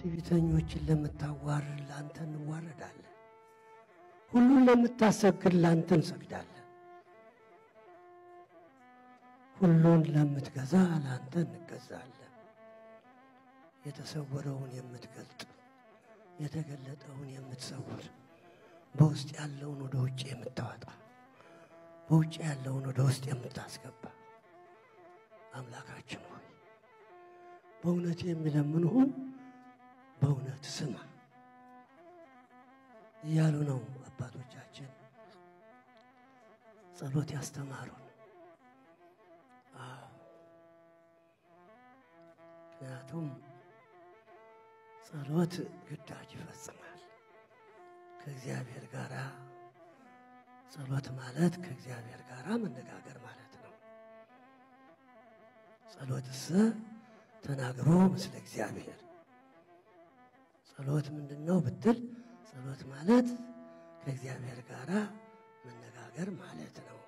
ትዕቢተኞችን ለምታዋርድ ለአንተ እንዋረዳለን። ሁሉን ለምታሰግድ ለአንተ እንሰግዳለን። ሁሉን ለምትገዛ ለአንተ እንገዛለን። የተሰወረውን የምትገልጥ የተገለጠውን የምትሰውር በውስጥ ያለውን ወደ ውጭ የምታወጣ በውጭ ያለውን ወደ ውስጥ የምታስገባ አምላካችን ሆይ በእውነት የሚለምንሁን በእውነት ስማ እያሉ ነው አባቶቻችን ጸሎት ያስተማሩን። አዎ ምክንያቱም ጸሎት ግዳጅ ይፈጽማል ከእግዚአብሔር ጋር ጸሎት ማለት ከእግዚአብሔር ጋር መነጋገር ማለት ነው። ጸሎትሰ ተናግሮ ምስለ እግዚአብሔር ጸሎት ምንድን ነው ብትል፣ ጸሎት ማለት ከእግዚአብሔር ጋር መነጋገር ማለት ነው።